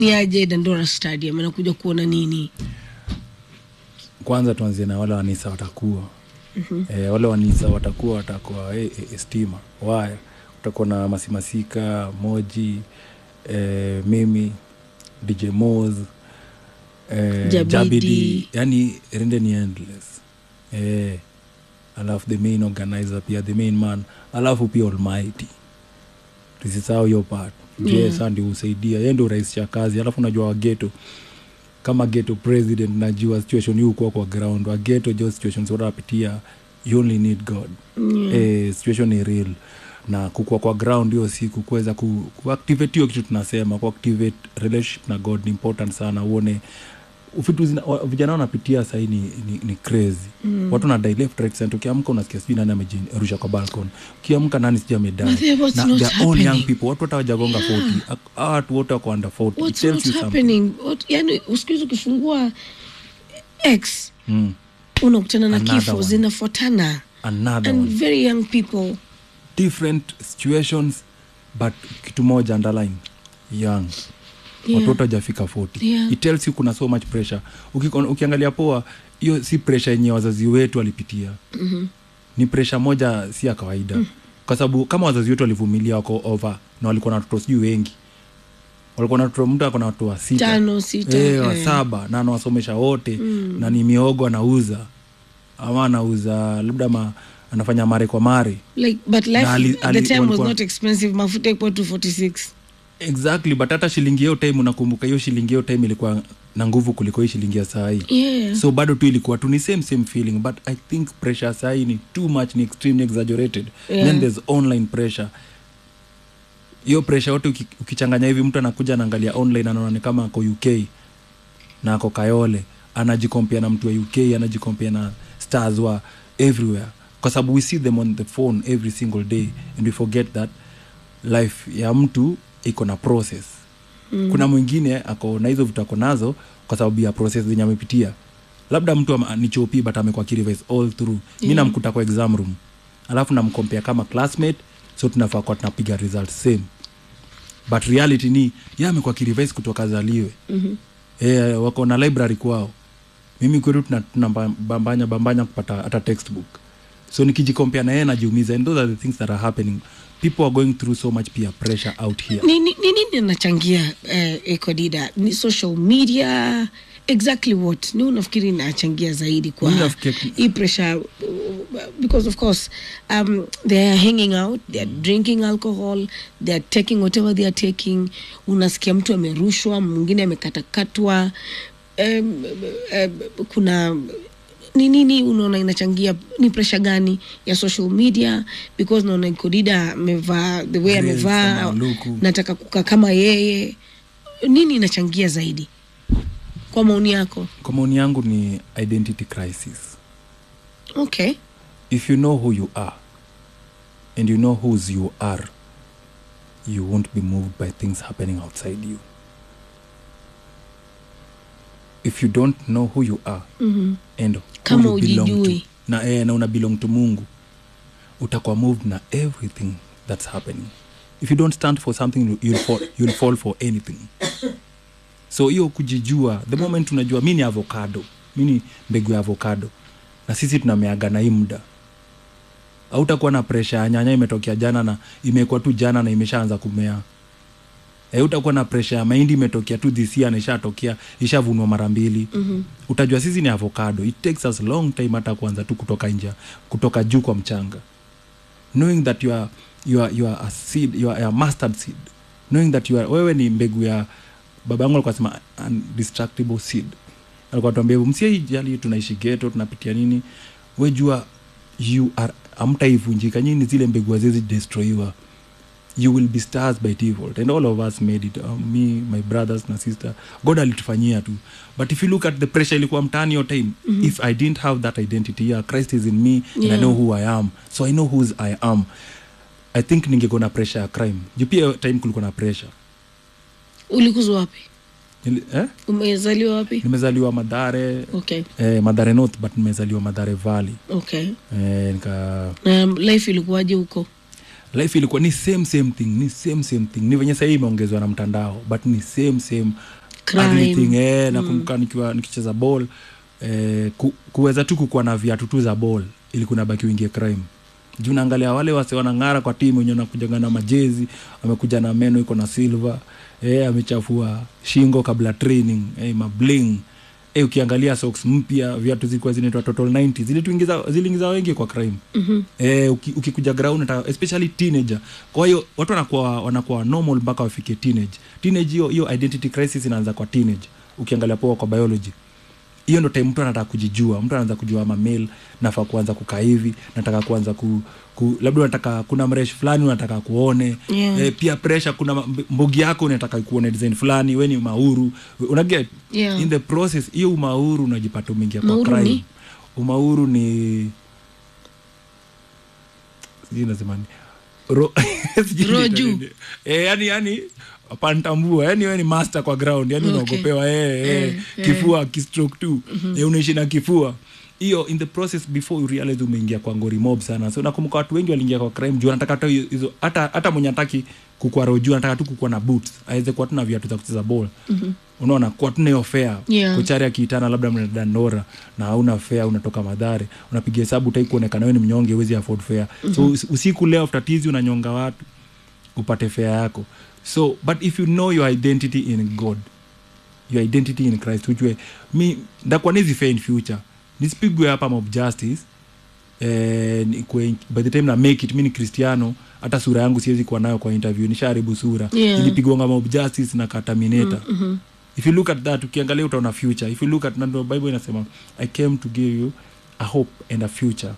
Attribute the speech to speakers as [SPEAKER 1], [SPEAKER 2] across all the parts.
[SPEAKER 1] ni aje dandora stadium anakuja kuona nini
[SPEAKER 2] kwanza tuanzie na wale wanisa watakuwa mm-hmm. e, wale wanisa watakuwa watakuwa e, e, stima waya utakuwa na masimasika moji e, mimi dj mos e,
[SPEAKER 1] Jabidi.
[SPEAKER 2] jabidi yani rende ni endless e, alafu the main organizer pia the main man alafu pia almighty tusisahau hiyo part je
[SPEAKER 1] Yeah.
[SPEAKER 2] saa ndio husaidia ye ndio urahisisha kazi alafu unajua wageto kama geto president najua situation hii ukuwa kwa ground wageto jo situations wanapitia you only need god
[SPEAKER 1] Yeah.
[SPEAKER 2] eh, situation ni real na kukua kwa ground hiyo siku kuweza ku, kuactivate hiyo kitu tunasema kuactivate relationship na god ni important sana uone vitu zina- wa- vijana wanapitia sahii ni, ni, ni crazy mm. watu nadai left right center ukiamka unasikia sijui nani amejirusha kwa balcon ukiamka nani sijui amedai
[SPEAKER 1] But then what's
[SPEAKER 2] na
[SPEAKER 1] not
[SPEAKER 2] they're all young
[SPEAKER 1] happening?
[SPEAKER 2] people watu hata wajagonga 40 Hawa watu wote wako under 40 It
[SPEAKER 1] what's
[SPEAKER 2] tells
[SPEAKER 1] not
[SPEAKER 2] you something.
[SPEAKER 1] happening What, yani usikuhizi ukifungua x
[SPEAKER 2] Mm.
[SPEAKER 1] unakutana na
[SPEAKER 2] Another
[SPEAKER 1] kifo
[SPEAKER 2] one.
[SPEAKER 1] zinafuatana
[SPEAKER 2] another
[SPEAKER 1] and
[SPEAKER 2] one.
[SPEAKER 1] very young people
[SPEAKER 2] different situations but kitu moja underline young
[SPEAKER 1] Yeah.
[SPEAKER 2] watoto hajafika 40
[SPEAKER 1] Yeah.
[SPEAKER 2] it tells you kuna so much pressure Ukiko- ukiangalia poa hiyo si pressure yenye wazazi wetu walipitia
[SPEAKER 1] Mhm.
[SPEAKER 2] ni pressure moja si ya kawaida mm. kwa sababu kama wazazi wetu walivumilia wako over na walikuwa na watoto sijui wengi walikuwa na watoto mtu ako na watoto wa sita
[SPEAKER 1] Tano, sita,
[SPEAKER 2] eh, wa
[SPEAKER 1] eh.
[SPEAKER 2] saba na anawasomesha wote mm. na ni miogo anauza ama anauza labda ma, anafanya mare kwa mare
[SPEAKER 1] like but life
[SPEAKER 2] Na ali-
[SPEAKER 1] the
[SPEAKER 2] ali-
[SPEAKER 1] time was
[SPEAKER 2] walikuwa-
[SPEAKER 1] not expensive mafuta ikuwa 246
[SPEAKER 2] exactly but hata shilingi hiyo time unakumbuka hiyo shilingi hiyo time ilikuwa na nguvu kuliko hii shilingi ya sahii
[SPEAKER 1] yeah
[SPEAKER 2] so bado tu ilikuwa tu ni same same feeling but i think pressure sahii ni too much ni extremely exaggerated
[SPEAKER 1] Yeah.
[SPEAKER 2] then there's online pressure hiyo pressure yote uki- ukichanganya hivi mtu anakuja anaangalia online anaona ni kama ako uk na ako kayole anajikompea na mtu wa uk anajikompea na stars wa everywhere kwa sababu we see them on the phone every single day and we forget that life ya mtu iko na process mm. kuna mwingine ako na hizo vitu ako nazo kwa sababu ya process zenye amepitia labda mtu ama- ni chopi but amekuwa kirevise all through mi
[SPEAKER 1] Yeah.
[SPEAKER 2] namkuta kwa exam room alafu namkompea kama classmate so tunafaa kuwa tunapiga result same but reality ni ye amekuwa kirevise kutoka zaliwe
[SPEAKER 1] Mhm.
[SPEAKER 2] e, wako na library kwao mimi kwetu tuna- tunabambanya bambanya kupata hata textbook so nikijikompea na yeye najiumiza and those are the things that are happening people are going through so much peer pressure out here
[SPEAKER 1] ni ni- ni nini inachangia eh, ekodida ni social media exactly what ni unafikiri inachangia zaidi kwa
[SPEAKER 2] Mimi nafikiri-
[SPEAKER 1] hii pressure uh, because of course um, they are hanging out they are drinking alcohol they are taking whatever they are taking unasikia mtu amerushwa mwingine amekatakatwa um, um, kuna ni nini unaona inachangia ni presha gani ya social media because naona ikodida amevaa the way
[SPEAKER 2] Grace,
[SPEAKER 1] amevaa
[SPEAKER 2] kama luku.
[SPEAKER 1] nataka kukaa kama yeye nini inachangia zaidi kwa maoni yako
[SPEAKER 2] kwa maoni yangu ni identity crisis
[SPEAKER 1] okay
[SPEAKER 2] if you know who you are and you know whose you are you won't be moved by things happening outside you if you don't know who you are
[SPEAKER 1] mm-hmm.
[SPEAKER 2] and who
[SPEAKER 1] Kama
[SPEAKER 2] you belong to,
[SPEAKER 1] hujijui.
[SPEAKER 2] na, eh, na una belong to mungu utakuwa moved na everything that's happening if you don't stand for something you'll fall, you'll fall for anything so hiyo kujijua the moment unajua mi ni avocado mi ni mbegu ya avocado na sisi tunameaga na hii muda hautakuwa na presha ya nyanya imetokea jana na imekuwa tu jana na imeshaanza kumea e, utakuwa na presha ya mahindi imetokea tu this year na ishatokea ishavunwa mara mbili mm-hmm. utajua sisi ni avocado it takes us long time hata kuanza tu kutoka nje kutoka juu kwa mchanga knowing that you are, you are, you are a seed you are a mustard seed knowing that you are, wewe ni mbegu ya baba yangu alikuwa sema undestructible seed alikuwa tuambia msiaijali tunaishi geto tunapitia nini we jua you are amtaivunjika nyini zile mbegu azezi destroyiwa you will be stars by default and all of us made it um, me my brothers na sister god alitufanyia tu but if you look at the pressure ilikuwa mtani your time mm-hmm. if i didn't have that identity yeah, christ is in me yeah. and i
[SPEAKER 1] Yeah.
[SPEAKER 2] know who i am so i know whose i am i think ningekuwa na pressure ya crime juu pia hiyo time kulikuwa na pressure
[SPEAKER 1] ulikuzwa wapi
[SPEAKER 2] Nili, eh?
[SPEAKER 1] umezaliwa wapi
[SPEAKER 2] nimezaliwa madhare
[SPEAKER 1] okay
[SPEAKER 2] eh, madhare north but nimezaliwa madhare valley
[SPEAKER 1] okay
[SPEAKER 2] eh, nika
[SPEAKER 1] na life ilikuwaje huko
[SPEAKER 2] life ilikuwa ni same same thing ni same same thing ni venye sahii imeongezwa na mtandao but ni same same
[SPEAKER 1] Crime.
[SPEAKER 2] everything eh, nakumbuka nikiwa nikicheza ball eh, ku, kuweza tu kukuwa na viatu tu za ball ili kuna baki uingie crime juu naangalia wale wase wanang'ara kwa timu wenye nakujaga na majezi amekuja na meno iko na silver eh, amechafua shingo kabla training eh, mabling eh, ukiangalia socks mpya viatu zilikuwa zinaitwa total 90 zilituingiza ziliingiza wengi kwa crime
[SPEAKER 1] Mhm.
[SPEAKER 2] eh, uki, ukikuja ground hata especially teenager kwa hiyo watu wanakuwa wanakuwa normal mpaka wafike teenage teenage hiyo hiyo identity crisis inaanza kwa teenage ukiangalia poa kwa biology hiyo ndo time mtu anataka kujijua mtu anaanza kujua ama male nafaa kuanza kukaa hivi nataka kuanza ku, ku labda unataka kuna mresh fulani unataka kuone
[SPEAKER 1] Yeah.
[SPEAKER 2] eh, pia pressure kuna mb- mbogi yako unataka kuone design fulani we ni mauru unaget
[SPEAKER 1] Yeah.
[SPEAKER 2] in the process hiyo umauru unajipata umeingia kwa
[SPEAKER 1] Mauru
[SPEAKER 2] crime
[SPEAKER 1] ni?
[SPEAKER 2] umauru ni sijui nasema ni ro sijui
[SPEAKER 1] Roho
[SPEAKER 2] niita
[SPEAKER 1] juu.
[SPEAKER 2] nini. eh, yani yani pantambua yani we ni master kwa ground yani
[SPEAKER 1] Okay.
[SPEAKER 2] unaogopewa eh, eh,
[SPEAKER 1] Eh,
[SPEAKER 2] kifua kistroke tu eh, unaishi na kifua hiyo in the process before you realize umeingia kwa ngori mob sana so nakumbuka watu wengi waliingia kwa crime juu anataka hata hiyo- hizo hata hata mwenye ataki kukua roju anataka tu kukua na boots aweze kuwa tuna viatu za kucheza ball unaona kuwa tuna hiyo fare
[SPEAKER 1] Yeah.
[SPEAKER 2] kochari akiitana labda mnaenda Dandora na hauna fare unatoka madhare unapiga hesabu utai kuonekana wewe ni mnyonge uwezi afford fare so us- usiku leo after tizi unanyonga watu upate fare yako so but if you know your identity in god your identity in christ ujue mi ndakuwa nizi fair in future nisipigwe hapa mob justice eh, nikue- by the time na make it mi ni cristiano hata sura yangu siwezi kuwa nayo kwa interview nishaharibu sura
[SPEAKER 1] Yeah.
[SPEAKER 2] ilipigwanga mob justice na katamineta mm-hmm. if you look at that ukiangalia utaona future if you look at nando bible inasema i came to give you a hope and a future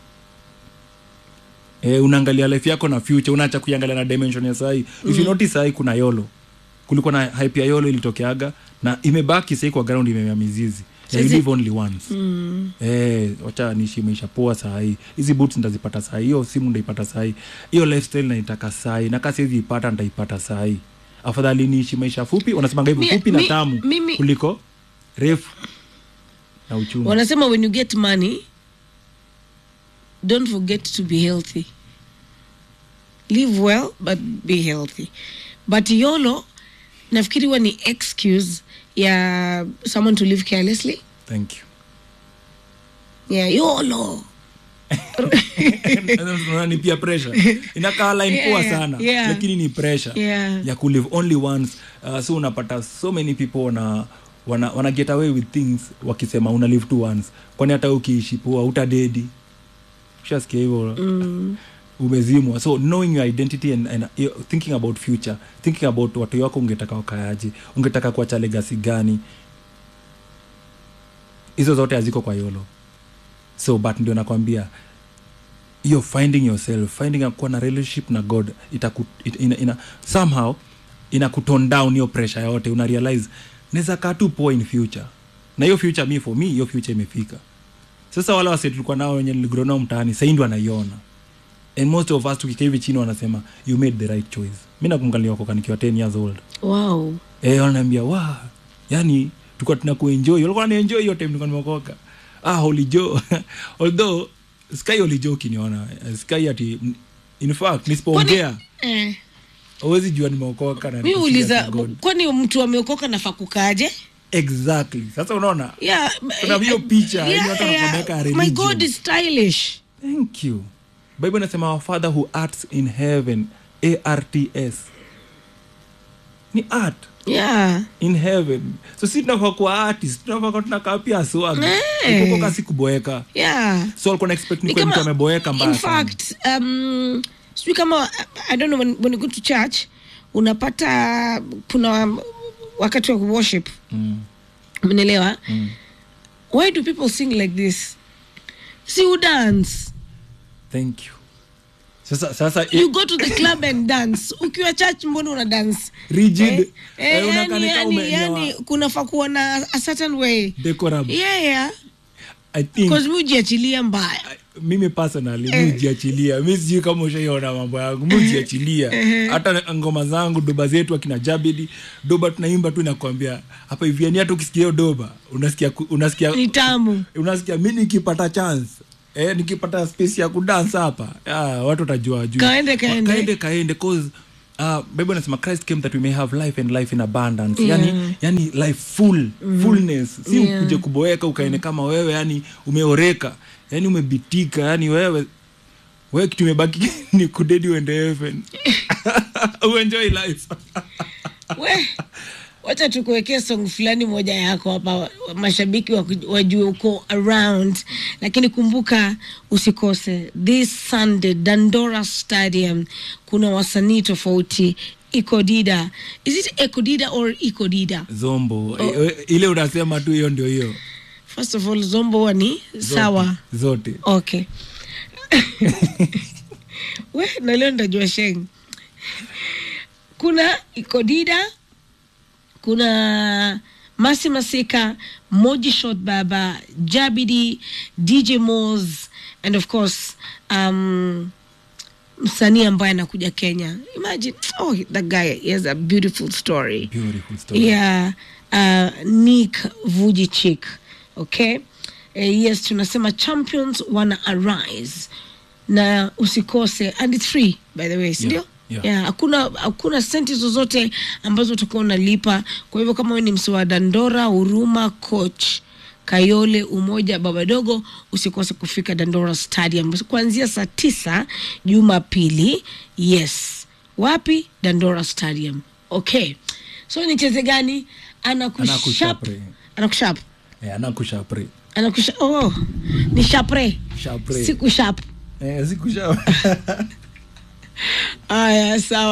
[SPEAKER 2] eh, unaangalia life yako na future unaacha kuiangalia na dimension ya sahi if you notice sahi kuna yolo kulikuwa na hype ya yolo ilitokeaga na imebaki sahi kwa ground imemea mizizi yeah, you
[SPEAKER 1] Sasa-
[SPEAKER 2] live only once
[SPEAKER 1] Mm.
[SPEAKER 2] Eh, wacha niishi maisha poa sahii hizi boots ndazipata sahii hiyo simu ndaipata sahii hiyo lifestyle naitaka sahii na kasi hizi ipata ndaipata sahii afadhali niishi maisha fupi wanasemanga hivyo
[SPEAKER 1] Mi-
[SPEAKER 2] fupi na
[SPEAKER 1] mi-
[SPEAKER 2] tamu
[SPEAKER 1] mimi-
[SPEAKER 2] kuliko refu na uchumi
[SPEAKER 1] wanasema when you get money don't forget to be healthy live well but be healthy but yolo nafikiri huwa ni excuse ya someone to live carelessly
[SPEAKER 2] thank you
[SPEAKER 1] yeah yolo
[SPEAKER 2] Unaona ni pia pressure inakaa line
[SPEAKER 1] Yeah,
[SPEAKER 2] poa sana
[SPEAKER 1] yeah.
[SPEAKER 2] lakini ni pressure
[SPEAKER 1] Yeah.
[SPEAKER 2] ya kulive only once uh, so unapata so many people wana wana, wana get away with things wakisema una live to once kwani hata ukiishi poa utadedi ushasikia hivyo
[SPEAKER 1] mm.
[SPEAKER 2] umezimwa so knowing your identity and, and uh, thinking about future thinking about watu wako ungetaka wakayaje ungetaka kuacha legacy gani hizo zote haziko kwa yolo so but ndio nakwambia hiyo finding yourself finding a- kuwa na relationship na god itaku, it, ina, ina, somehow ina kuton down hiyo pressure yote una realize naweza kaa tu poa in future na hiyo future mi for me hiyo future imefika sasa wale wase tulikuwa nao wenye niligrow nao mtaani sahii ndo wanaiona and most of us tukikaa hivi chini wanasema you made the right choice mi nakumkalia wakoka nikiwa 10 years old
[SPEAKER 1] wow
[SPEAKER 2] eh wananiambia wa yani tulikuwa tunakuenjoy walikuwa wanaenjoy hiyo time nilikuwa nimeokoka ah holy joe although sky holy joe ukiniona eh, sky ati in fact nisipoongea
[SPEAKER 1] eh.
[SPEAKER 2] huwezi jua nimeokoka na
[SPEAKER 1] mi
[SPEAKER 2] niko serious
[SPEAKER 1] uliza
[SPEAKER 2] na God.
[SPEAKER 1] kwani mtu ameokoka nafaa kukaje
[SPEAKER 2] exactly sasa unaona
[SPEAKER 1] yeah,
[SPEAKER 2] Kuna hiyo picha, yaani watu wanapeleka
[SPEAKER 1] my
[SPEAKER 2] religion.
[SPEAKER 1] god is stylish
[SPEAKER 2] thank you bible inasema our father who arts in heaven arts ni art
[SPEAKER 1] yeah
[SPEAKER 2] in heaven so si tunafaa kuwa artist tunafaa kuwa tunakaa pia swag
[SPEAKER 1] Eh.
[SPEAKER 2] ukokoka si kuboeka
[SPEAKER 1] yeah
[SPEAKER 2] so alikuwa na expect
[SPEAKER 1] Ni
[SPEAKER 2] nikuwe mtu
[SPEAKER 1] kama-
[SPEAKER 2] ameboeka mbaya
[SPEAKER 1] in
[SPEAKER 2] sana.
[SPEAKER 1] fact um, sijui kama i don't know when, when you go to church unapata kuna wakati wa worship
[SPEAKER 2] Mm,
[SPEAKER 1] mnaelewa
[SPEAKER 2] mm.
[SPEAKER 1] why do people sing like this si you dance
[SPEAKER 2] thank you sasa sasa
[SPEAKER 1] you go to the club and dance ukiwa church mbona una dance
[SPEAKER 2] rigid
[SPEAKER 1] Eh, eh,
[SPEAKER 2] eh, unakaa
[SPEAKER 1] yani,
[SPEAKER 2] ni kama
[SPEAKER 1] yani,
[SPEAKER 2] umenyoa
[SPEAKER 1] yani kunafaa kuwa na a certain way
[SPEAKER 2] decorum
[SPEAKER 1] yeah yeah
[SPEAKER 2] i think
[SPEAKER 1] because mi ujiachilia mbaya
[SPEAKER 2] mimi personally mi ujiachilia mi sijui kama ushaiona mambo yangu mi ujiachilia hata ngoma zangu doba zetu akina jabidi doba tunaimba tu nakwambia hapa hivi yani hata ukisikia hiyo doba unasikia ku- unasikia
[SPEAKER 1] ni tamu
[SPEAKER 2] unasikia mi nikipata chance eh, nikipata space ya kudance hapa ah, watu watajua juu
[SPEAKER 1] Kaende, kaende.
[SPEAKER 2] kaende kaende cause Uh, bible anasema christ came that we may have life and life in abundance
[SPEAKER 1] Yeah.
[SPEAKER 2] yani, yani life full fullness si
[SPEAKER 1] Yeah.
[SPEAKER 2] ukuje kuboeka ukaene kama wewe yani umeoreka yani umebitika yani wewe wewe kitu imebaki ni kudedi uende heaven uenjoy life
[SPEAKER 1] we wacha tukuwekee song fulani moja yako hapa mashabiki waku- wajue uko around lakini kumbuka usikose this sunday dandora stadium kuna wasanii tofauti ikodida is it ekodida or ikodida
[SPEAKER 2] zombo oh. ile unasema tu hiyo ndio hiyo
[SPEAKER 1] first of all zombo huwa ni sawa
[SPEAKER 2] zote
[SPEAKER 1] okay we na leo ndajua sheng kuna ikodida kuna masi masika moji shot baba jabidi dj mos and of course um, msanii ambaye anakuja kenya imagine oh that guy he has a beautiful story
[SPEAKER 2] beautiful story
[SPEAKER 1] yeah uh, nick vujicic okay uh, yes tunasema champions wana arise na usikose and it's free by the way sindio
[SPEAKER 2] yeah.
[SPEAKER 1] yeah, hakuna hakuna senti zozote ambazo utakuwa unalipa kwa hivyo kama wewe ni msi wa dandora huruma coach kayole umoja babadogo usikose kufika dandora stadium kuanzia saa tisa jumapili yes wapi dandora stadium okay so nicheze gani anakushap
[SPEAKER 2] Anakushapre.
[SPEAKER 1] anakushap
[SPEAKER 2] eh, anakushapre
[SPEAKER 1] anakusha oh ni shapre
[SPEAKER 2] Shapre.
[SPEAKER 1] siku shap
[SPEAKER 2] eh, sikusha
[SPEAKER 1] aya sawa